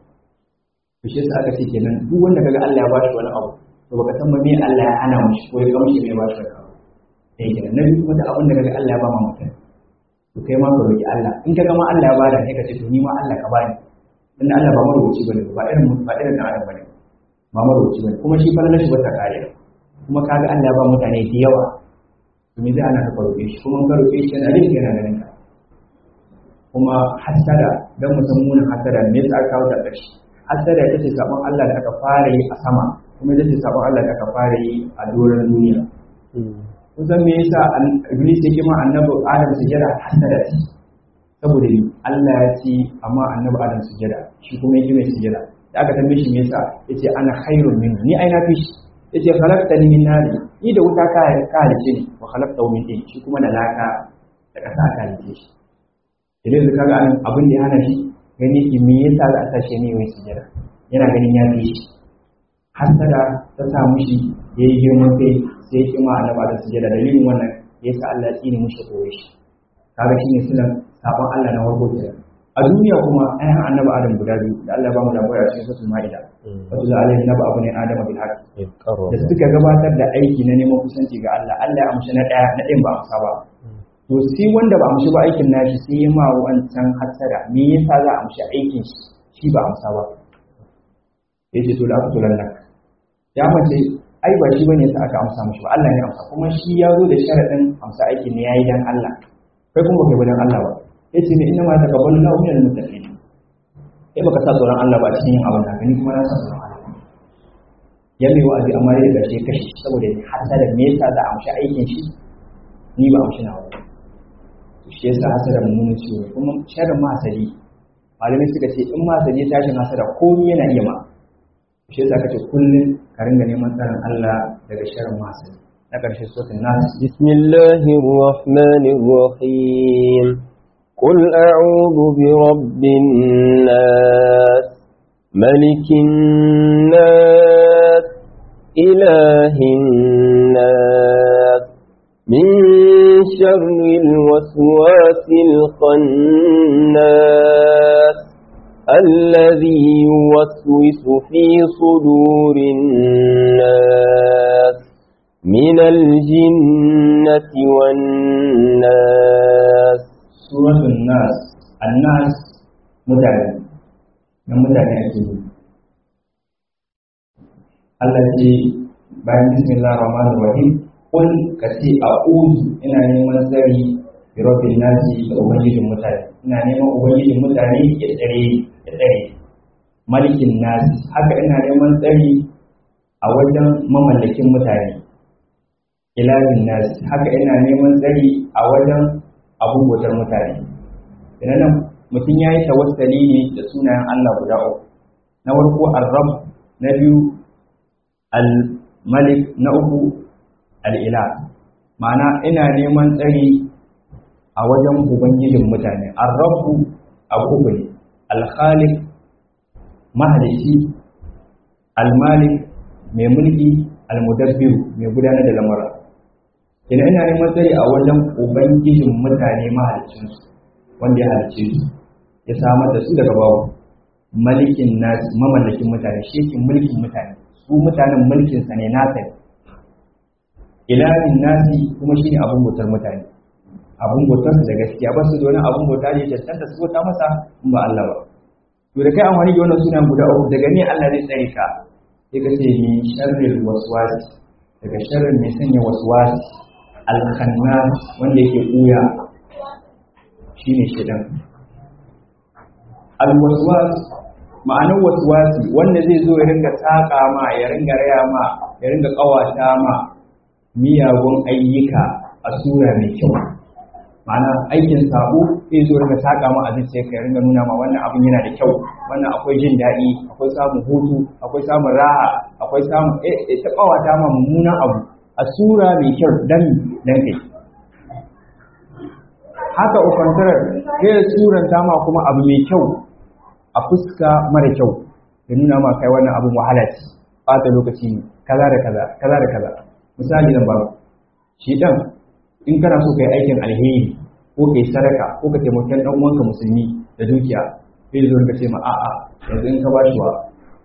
to shi yasa aka ce kenan duk wanda kaga Allah ya bashi wani abu to baka san me Allah ya hana mishi ko ya kamshi me bashi wani abu sai kenan na biyu kuma da abin da kaga Allah ya ba ma mutum to kai ma ka roki Allah in kaga ma Allah ya bada sai ka ce to ni ma Allah ka bani dan Allah ba marubuci bane ba irin ba irin dan adam bane ba marubuci bane kuma shi fa shi wata kare kuma kaga Allah ya ba mutane da yawa to me zai ana ka roke shi kuma ka roke shi yana jin yana ganin ka kuma hasada dan musamman hasada me yasa aka kawo da ƙarshe hasada ita ce sabon Allah da aka fara yi a sama kuma ita ce sabon Allah da aka fara yi a doron duniya kun san me yasa iblis yake ma annabi adam sujada hasada ce saboda ni Allah ya ce amma annabi adam sujada shi kuma yake mai sujada da aka tambaye shi me yasa yace ana khairun min ni ai na fi shi yace khalaqtani min nar ni da wuta ka ka halice ni wa khalaqtahu min tin shi kuma da laka da kasa ka halice shi idan ka ga abin da ya hana shi gani ki me yasa za a tashi ne mai sujada yana ganin ya fi shi hasada ta sa mushi ya yi girman kai sai ya kima annaba da sujada dalilin wannan ya sa Allah ya tsine mushi koyo shi kaga shine sunan sabon Allah na farko kenan a duniya kuma ayan annaba Adam guda biyu da Allah ya bamu labari a cikin suratul Maida wato za alaihi naba abu ne Adam bil haqq da suka gabatar da aiki na neman kusanci ga Allah Allah ya amshi na daya na ɗayan ba amsa ba to sai wanda ba amshi ba aikin nashi sai ya ma wancan hasada me yasa za a amshi aikin shi shi ba amsa ba yace to da aka tulan nan ya mace ai ba shi bane yasa aka amsa mishi ba Allah ne amsa kuma shi ya zo da sharadin amsa aikin ne yayi dan Allah kai kuma kai dan Allah ba yace ne inna ma taqabbalu Allahu minal muttaqin kai baka sa tsoron Allah ba cikin yin abin da ni kuma na sa tsoron Allah ya mai wa'azi amma dai da shi kashi saboda hasada me yasa za a amshi aikin shi ni ba amshi na wani shi yasa hasada mummunan ciwo kuma sharrin masali malamai suka ce in masali ya tashin hasada komai yana iya ma shi yasa kace kullun ka ringa neman tsaron Allah daga sharrin masali na karshe suratul nas bismillahir rahmanir rahim قل أعوذ برب الناس ملك الناس إله الناس من شر الوسواس الخناس الذي يوسوس في صدور الناس من الجنة والناس سورة الناس الناس متعلم من متعلم أكيد التي بعد بسم الله الرحمن الرحيم قل كتي أعوذ إن neman tsari bi rabbin nasi da ubangijin mutane ina neman ubangijin mutane ya tsare ya tsare malikin nasi haka ina neman tsari a wajen mamallakin mutane ilahin nasi haka ina neman tsari a wajen abun bautar mutane idan nan mutum ya yi tawassali ne da sunayen Allah guda uku na farko ar-rabb na biyu al-malik na uku al-ilah ma'ana ina neman tsari a wajen ubangijin mutane ar-rabbu abu ne al-khaliq mahalici al-malik mai mulki al-mudabbiru mai gudanar da lamura ina ina neman tsari a wajen ubangijin mutane mahalicinsu wanda ya halicce su ya samar da su daga babu malikin nasu mamallakin mutane shi yake mulkin mutane su mutanen mulkinsa ne nasa ne ilahin nasi kuma shine abun bautar mutane abun bautar su da gaskiya ba su da wani abun bauta ne cancanta su bauta masa in ba Allah ba to da kai amfani da wannan sunan guda uku daga ne Allah zai tsare ka sai ka ce min sharril waswas daga sharrin mai sanya waswas alkhanna wanda yake kuya shine shedan alwaswas ma'anar waswasi wanda zai zo ya ringa saka ma ya ringa raya ma ya ringa kawata ma miyagun ayyuka a sura mai kyau ma'ana aikin sabo zai zo ringa saka ma a zuciya ka ya ringa nuna ma wannan abin yana da kyau wannan akwai jin daɗi akwai samun hutu akwai samun raha akwai samun eh ta kawata ma mummunan abu a sura mai kyau dan dan kai haka ufantarar kai suranta ma kuma abu mai kyau a fuska mara kyau da nuna ma kai wannan abin wahala ce ɓata lokaci ne kaza da kaza kaza da kaza misali zan ba shi dan in kana so kai aikin alheri ko kai sadaka ko ka taimaki dan uwanka musulmi da dukiya sai zo ka ce ma a'a yanzu in ka bashi wa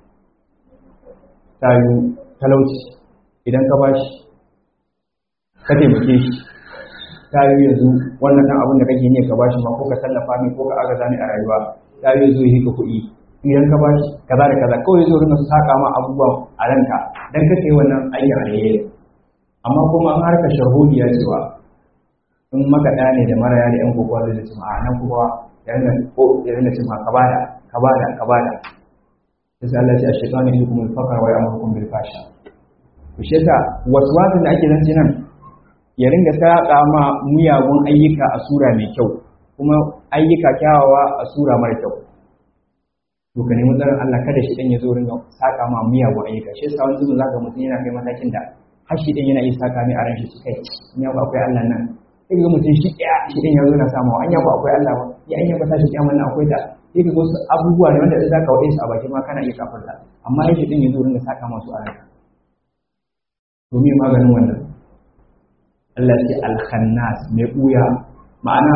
tayu talauci idan ka bashi ka taimake shi tayu yanzu wannan dan abin da kake ne ka bashi ma ko ka tallafa min ko ka agaza ni a rayuwa ta yi zo yi ka kuɗi idan ka ba shi kaza da kaza kawai zo rinka saka ma abubuwan a ranka dan ka kai wannan aikin alheri amma kuma an harka shahudiya cewa in maka ɗaya ne da maraya da yan kokowa zai ce a nan kuma ya rinka ko ya rinka ce ma ka bada ka bada ka bada sai Allah ya ce ashqani ilukum al-faqr wa ya'murukum bil fasha to shi yasa waswasin da ake zance nan ya ringa saka ma miyagun ayyuka a sura mai kyau kuma ayyuka kyawawa a sura mara kyau to ka nemi tsarin Allah kada shi dan ya zo ringa saka ma miyagun ayyuka shi yasa wani zubin zaka mutum yana kai matakin da har shi dan yana iya saka mai a ran shi su kai in ya akwai Allah nan sai ga mutum shi ɗaya shi dan ya zo na samu an ya akwai Allah ba ya an ya ba shi kiyama nan akwai ta sai ka ga wasu abubuwa ne wanda in zaka wade su a baki ma kana iya kafarta amma yake dan ya zo ringa saka masu a ranka to me maganin wannan Allah ya ce al-khannas mai buya ma'ana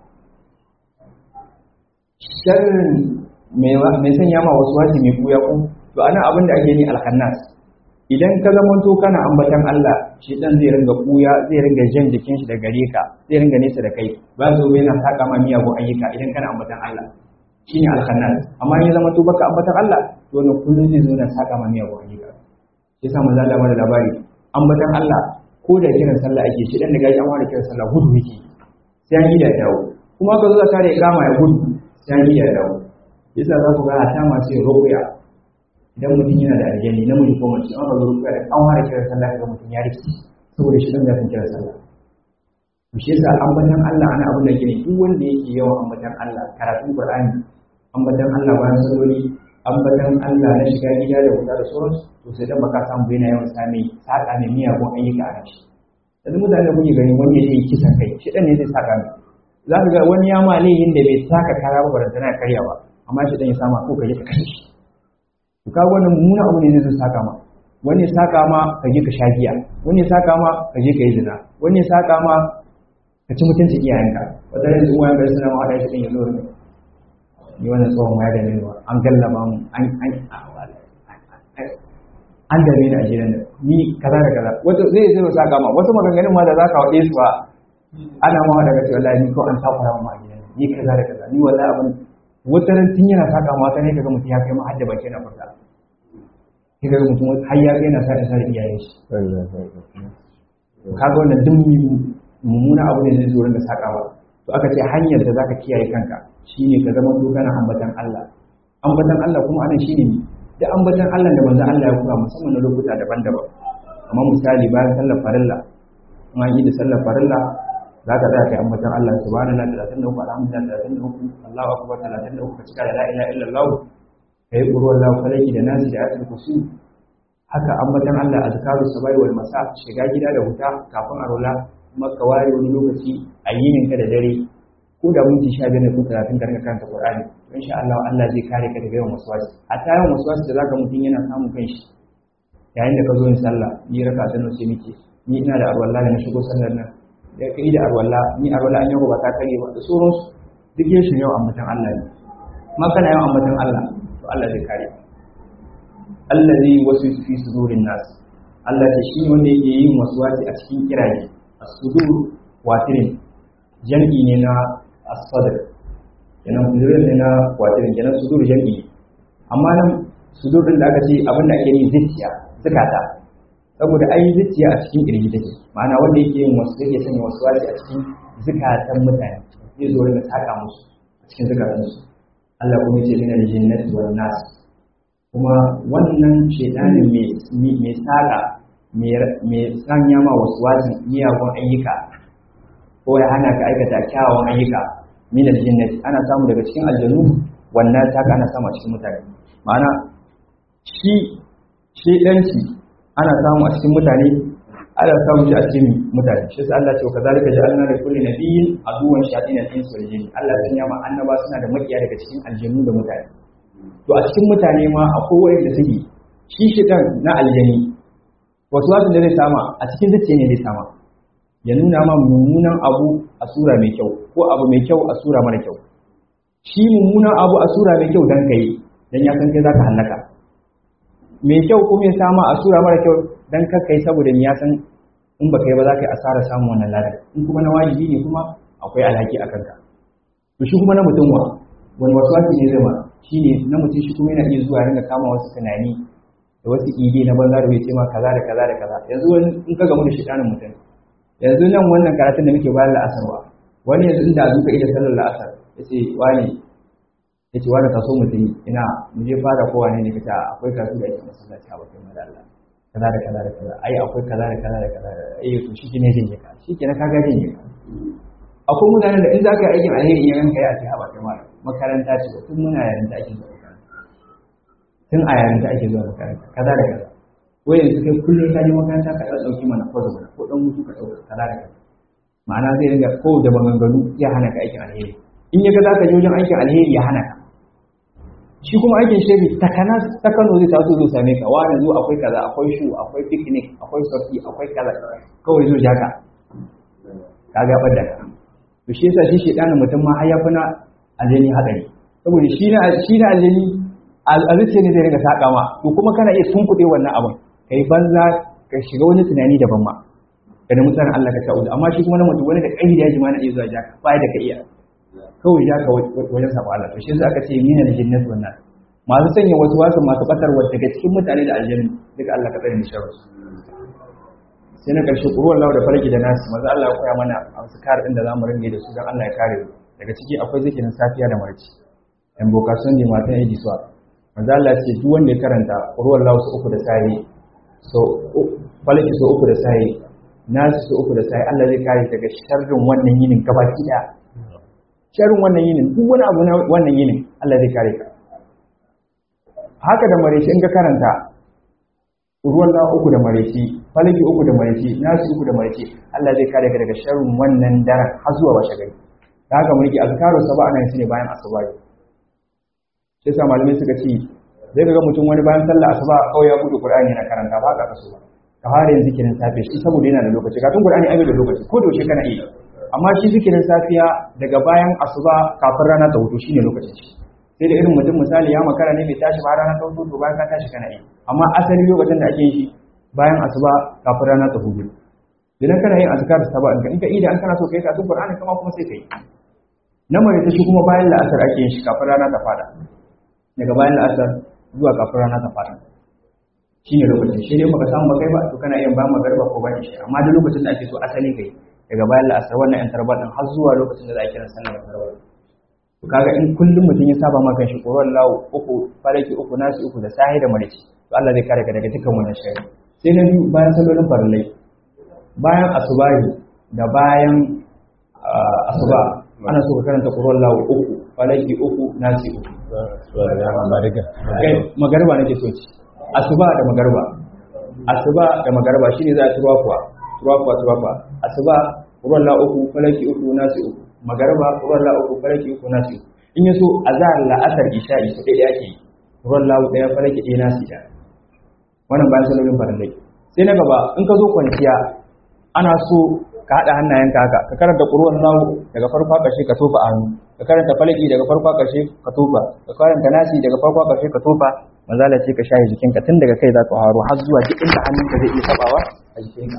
sharrin mai sanya ma wasu wasi mai kuya ku to ana abin da ake ni alhannas idan ka zama to kana ambatan Allah shi dan zai ringa kuya zai ringa jan jikin shi da gare ka zai ringa nesa da kai ba zo yana saka ma miyagun ayyuka idan kana ambatan Allah shine alhannas amma in ya zama to baka ambatan Allah to wannan kullun zai zo yana saka ma miyagun ayyuka yasa manzo Allah bada labari ambatan Allah ko da kiran sallah ake shi dan da gaji an ware kiran sallah gudu yake sai an yi da dawo kuma ka zo ka kare kama ya gudu sai an yi da dawo yasa za ku ga a ta masu yin rukuya idan mutum yana da aljani namiji ko mace an rabu rukuya da an ware kiran sallah ga mutum ya rike saboda shi dan zafin kiran sallah to shi yasa ambatan Allah ana abin da gine duk wanda yake yawan ambatan Allah karatun Qur'ani ambatan Allah bayan salloli ambatan Allah na shiga gida da wuta da sauransu to sai dan baka samu yana yawan sami saka ne miyagun ayyuka a shi yanzu mutane da kuke gani wani ya yi kisan kai shi dan ne zai saka mai za ka ga wani ya ma laifin da bai saka kara ba barantana ya karya ba amma shi dan ya sama ko kaje ka kashe shi to ka wannan mummuna abu ne zai saka ma wani ya saka ma ka je ka sha giya wani ya saka ma ka je ka yi zina wani ya saka ma ka ci mutuncin iyayenka wata yanzu uwayen gari suna ma haɗa shi ɗin ya zo ne ni wannan tsohon ma ya da ne an gallaba mu an an an dare ni a gidan nan ni kaza da kaza wato zai zai saka ma wasu maganganun ma da zaka wade su ba ana ma daga cewa wallahi ni ko an takura ma a gidan nan ni kaza da kaza ni wallahi abin wata ran tun yana saka ma sai kaga mutum ya kai ma hadda baki na furta sai kaga mutum har ya kai na sa da sai iyayen shi kaga wannan duk mummuna abu ne zai zo rinka sakawa to aka ce hanyar da zaka kiyaye kanka shine ka zama to kana ambatan Allah ambatan Allah kuma anan shine da ambatan Allah da manzon Allah ya koya musamman na lokuta daban-daban amma misali bayan sallar farilla in an yi da sallar farilla za ka tsaya kai ambatan Allah subhanallahi 33 alhamdulillah 33 Allahu akbar 33 ka cika da la ilaha illallah kai qur'an Allah falaki da nasi da ayatul kursi haka ambatan Allah azkaru sabai wal masa shiga gida da huta kafin a rola maka ware wani lokaci a yinin ka da dare ko da minti sha biyar ne ko talatin ka rinka karanta Qur'ani insha Allah Allah zai kare ka daga yawan waswasi hatta yawan waswasi da zaka mutum yana samun kanshi yayin da ka zo yin sallah ni raka ta nace miki ni ina da arwalla da na shigo sallar nan da kai da arwalla ni arwalla an yau ba ta kare ba da sauran duk yin shi yau ambatan Allah ne ma kana yawan ambatan Allah to Allah zai kare allazi wasu fi sudurin nas Allah ta shi wanda yake yin waswasi a cikin kiraye as-sudur watirin jam'i ne na as-sadr kenan sudur ne na watirin kenan sudur jam'i amma nan sudur din da aka ce abin da ake yi zuciya zakata saboda ai zuciya a cikin kirji take ma'ana wanda yake yin wasu yake sanya wasu wasi a cikin zakatan mutane zai zo rinka saka musu a cikin zakatan su Allah kuma ya ce min al-jinnati wan nas kuma wannan shedanin mai mai saka mai sanya ma wasu wasin miyagun ayyuka ko ya hana ka aikata kyawawan ayyuka min al-jinnati ana samu daga cikin aljannu wannan ta ana samu a cikin mutane ma'ana shi shedanci ana samu a cikin mutane ana samu shi a cikin mutane shi sai Allah ce wa kazalika ja'alna li kulli nabiyyin aduwwan shayatin al-ins wal jinn Allah ya sanya ma annaba suna da makiya daga cikin aljannu da mutane to a cikin mutane ma akwai wanda suke shi shedan na aljani wasu wasu da zai sama a cikin zuciya ne zai sama ya nuna ma mummunan abu a sura mai kyau ko abu mai kyau a sura mara kyau shi mummunan abu a sura mai kyau dan kai dan ya san kai zaka halaka mai kyau kuma ya sama a sura mara kyau dan kai saboda ni ya san in baka yi ba za ka yi asara samun wannan ladan in kuma na wajibi ne kuma akwai alhaki a kanka to shi kuma na mutum wa wani wasu wasu ne zai ma shi ne na mutum shi kuma yana iya zuwa ringa kama wasu tunani da wasu ide na banza da bai ce ma kaza da kaza da kaza yanzu wani in ka gamu da shaidanin mutum yanzu nan wannan karatun da muke bayan la'asar ba wani yanzu inda zuka ida sallar la'asar ya ce wani ya ce wani kaso mutum ina mu je fara kowa ne ne kace akwai kasu da yake masallaci a bakin mada Allah kaza da kaza da kaza ai akwai kaza da kaza da kaza ai to shi ne jin ka shi kenan ka ga jin ka akwai mutanen da in za ka yi aikin alheri in ranka ya ce a bakin mara makaranta ce tun muna yarinta ake zuwa makaranta tun a yarinta ake zuwa makaranta kaza da kaza ko yanzu kai kullum ka je makaranta ka ɗauki mana ko mana ko ɗan mutu ka ɗauka kaza da kaza ma'ana zai ringa ko da maganganu ya hana ka aikin alheri in ya ga za ka je wajen aikin alheri ya hana ka shi kuma aikin shebi takana ta Kano zai taso zai same ka wani zo akwai kaza akwai shu akwai picnic akwai sorti akwai kaza kawai zo jaka ka ga da ka to shi yasa shi shedanin mutum ma har ya na aljani hadari saboda shi na shi na aljani alzuce ne zai riga saka ma to kuma kana iya tunkuɗe wannan abin kai banza ka shiga wani tunani daban ma da na mutanen Allah ka ta'udu amma shi kuma na mutum wani da kai da yaji ma na iya zuwa jaka ba da ka iya kawai jaka wajen sabo Allah to shi yasa aka ce mina da jinnatu wannan masu sanya wasu wasu masu batarwa daga cikin mutane da aljanni duka Allah ka tsare ni sharri sai na ƙarshe ƙuruwar lawa da farki da nasu maza Allah ya koya mana a wasu kare ɗin da za mu ringe da su don Allah ya kare daga ciki akwai zikirin safiya da marci yan bokation ne matan yi disuwa maza Allah ce duk wanda ya karanta ƙuruwar lawa su uku da sayi so falaki su uku da sayi nasu su uku da sayi Allah zai kare daga sharrin wannan yinin gabaki ɗaya sharrin wannan yinin duk wani abu na wannan yinin Allah zai kare ka haka da mareci in ka karanta ruwan da uku da mareci falaki uku da mareci nasu uku da mareci Allah zai kare ka daga sharrin wannan daren har zuwa washe gari da haka mulki azkaru saba ana yin su ne bayan asuba sai sa malamai suka ce zai ga mutum wani bayan sallah asuba kawai ya gudu qur'ani yana karanta ba ka kaso ba ka fara yin zikirin safe shi saboda yana da lokaci kafin qur'ani ai da lokaci ko da yaushe kana iya amma shi zikirin safiya daga bayan asuba kafin rana ta hutu shine lokacin shi sai da irin mutum misali ya makara ne bai tashi ba rana ta hutu to bayan ka tashi kana iya amma asali lokacin da ake yin shi bayan asuba kafin rana ta hutu idan kana yin azkar saba in ka ida an kana so kai karatun qur'ani kuma kuma sai kai na mare ta shi kuma bayan la'asar ake yin shi kafin rana ta fada daga bayan la'asar zuwa kafin rana ta fada shi ne lokacin shi ne baka samu bakai ba to kana yin ba magarba ko bayan shi amma duk lokacin da ake so asali kai daga bayan la'asar wannan yan tarbar din har zuwa lokacin da za a kira sallar tarbar to kaga in kullum mutum ya saba maka shi koron lawo uku faraki uku nasi uku da sahi da marici to Allah zai kare ka daga dukkan wannan shari sai na biyu bayan sallolin farillai bayan asubahi da bayan asuba ana so ka karanta koron lawo uku falaki uku nasi uku magarba nake so ci asuba da magarba asuba da magarba shine za a turuwa kuwa turuwa kuwa turuwa kuwa asuba ruwan la uku falaki uku nasi uku magarba ruwan la uku falaki uku nasi uku in yaso azhar la asar isha'i su dai yake ruwan la daya falaki ɗaya nasi ɗaya wannan bayan salolin farallai sai na gaba in ka zo kwanciya ana so ka haɗa hannayenka haka ka karanta ƙuruwan lawo daga farko ƙarshe ka tofa a hannu ka karanta falaki daga farko ƙarshe ka tofa ka karanta nasi daga farko ƙarshe ka tofa manzala ce ka shaye jikinka tun daga kai za ka haro har zuwa duk inda hannunka zai iya tabawa a jikinka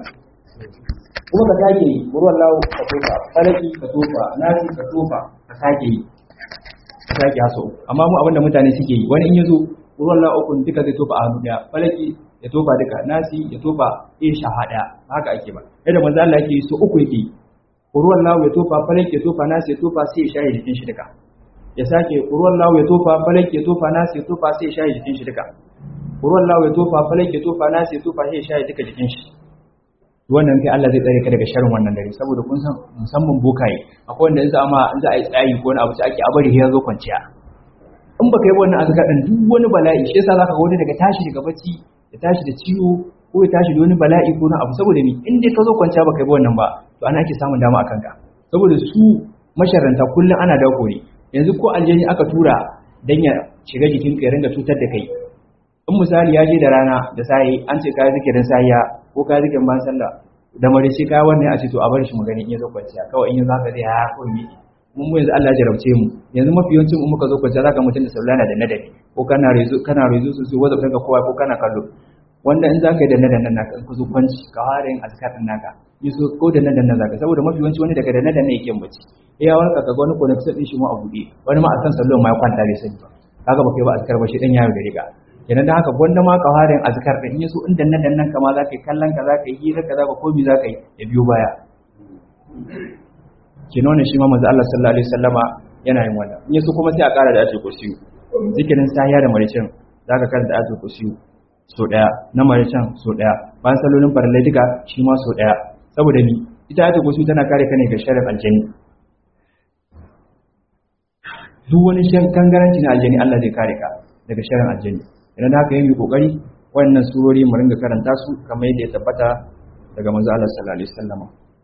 kuma ka sake yi ƙuruwan lawo ka tofa falaki ka tofa nasi ka tofa ka sake yi ka sake haso amma mu abinda mutane suke yi wani in ya zo ƙuruwan lawo ukun duka zai tofa a hannu ɗaya falaki ya tofa duka nasi ya tofa in shaha daya haka ake ba yadda manzo Allah yake so uku yake ruwan lawo ya tofa falak ya tofa nasi ya tofa sai ya shaye jikin shi duka ya sake ruwan lawo ya tofa falak ya tofa nasi ya tofa sai ya shaye jikin shi duka ruwan lawo ya tofa falak ya tofa nasi ya tofa sai ya shaye duka jikin shi wannan kai Allah zai tsare ka daga sharrin wannan dare saboda kun san musamman bokaye akwai wanda in za ma in za a yi tsayi ko wani abu sai ake abari ya zo kwanciya in baka yi wannan azkar din duk wani bala'i shi yasa zaka ga wani daga tashi daga bacci ya tashi da ciwo ko ya tashi da wani bala'i ko na abu saboda ni in dai ka zo kwanciya baka yi wannan ba to ana ake samun dama akan ka saboda su masharanta kullum ana dako ne yanzu ko aljani aka tura dan ya shiga jikin ka ya ringa cutar da kai in misali ya je da rana da sai an ce kai zikirin sahiya ko kai zikirin ban sallah da mare sai kai wannan a ce to a bar shi mu gani in ya zo kwanciya kawai in ya zaka zai ha ko mi mun mu yanzu Allah ya jarabce mu yanzu mafi yawancin mu muka zo kwanciya zaka mutun da saulana da nadari ko kana rezo kana rezo su su wanda kanka kowa ko kana kallo wanda in zaka yi da nadan nan naka in ku zo kwanci ka fara yin azkar din naka yi so ko da nadan nan zaka saboda mafi yawanci wani daga da nadan ne yake bacci eh ya warka kaga wani connection din shi ma a bude wani ma a kan sallon ma ya kwanta bai sani ba kaga baka yi ba azkar ba shi dan yayo da riga kenan da haka gwanda ma ka fara yin azkar din in yaso in da nadan nan kama zaka yi kallon ka zaka yi hira ka zaka komi zaka yi ya biyo baya kenan ne shi ma manzo Allah sallallahu alaihi wasallama yana yin wannan in yaso kuma sai a kara da ayatul kursiyu zikirin sahiya da maricin zaka karanta ayatul kursiyu so daya na maricin so daya bayan salolin farallai duka shi ma so daya saboda ni ita ayatul kursiyu tana kare ka ne ga sharrin aljani duk wani shan kangaranci na aljani Allah zai kare ka daga sharrin aljani idan haka yi kokari wannan surori mu ringa karanta su kamar yadda ya tabbata daga manzo Allah sallallahu alaihi wasallam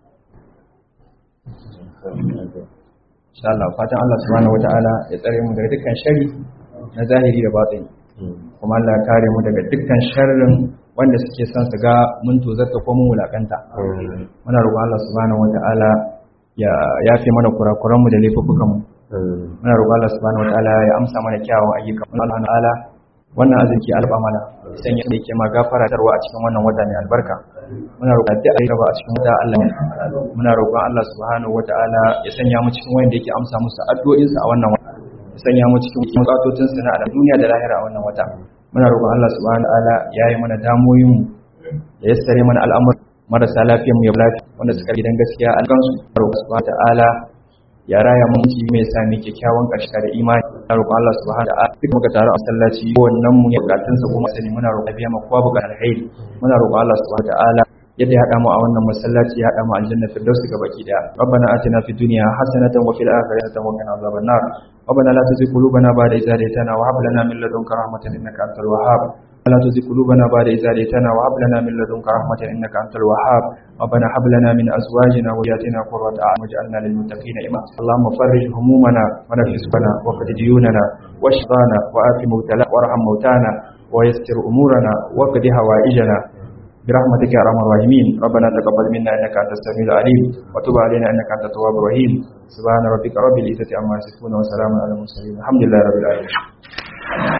insha Allah fatan Allah subhanahu wataala ya tsare mu daga dukkan shari na zahiri da batini kuma Allah ya kare mu daga dukkan sharrin wanda suke son su ga mun tozarta ko mun wulakanta muna roƙon Allah subhanahu wataala ya yafe mana kurakuran mu da laifukan mu muna roƙon Allah subhanahu wataala ya amsa mana kyawun ayyuka Allah ta'ala wannan arziki alba mana san ya dake ma gafara tarwa a cikin wannan wata mai albarka muna roƙon da ayi raba a cikin wata Allah muna roƙon Allah subhanahu wataala ya sanya mu cikin wanda yake amsa musu addu'o'insa a wannan wata ya sanya mu cikin bukatocin su na duniya da lahira a wannan wata muna roƙon Allah subhanahu wataala ya yi mana damoyin mu ya yassare mana al'amur marasa lafiyar mu ya lafiya wanda suka gidan gaskiya an gansu roƙon subhanahu wataala ya raya mun ci mai sami kyakkyawan ƙarshe da imani na roƙon Allah subhanahu wa ta'ala duk muka taru a masallaci wannan mu ya bukatun sa kuma sani muna roƙon biya ma kowa bukatar alheri muna roƙon Allah subhanahu wa ta'ala yadda ya hada mu a wannan masallaci ya hada mu aljanna firdausi ga baki daya rabbana atina fid dunya hasanatan wa fil akhirati hasanatan wa qina adhaban nar ربنا لا تزغ قلوبنا بعد إذ هديتنا وهب لنا من لدنك رحمة إنك أنت الوهاب ولا تزغ قلوبنا بعد إذ هديتنا وهب لنا من لدنك رحمة إنك أنت الوهاب ربنا هب لنا من أزواجنا وذرياتنا قرة أعين واجعلنا للمتقين إماما اللهم فرج همومنا ونفس بنا وقد ديوننا واشفانا وآت مبتلا وارحم موتانا ويسر أمورنا وقد هوائجنا برحمتك يا ارحم الراحمين ربنا تقبل منا انك انت السميع العليم وتب علينا انك انت التواب الرحيم سبحان ربك رب العزه عما يصفون وسلام على المرسلين الحمد لله رب العالمين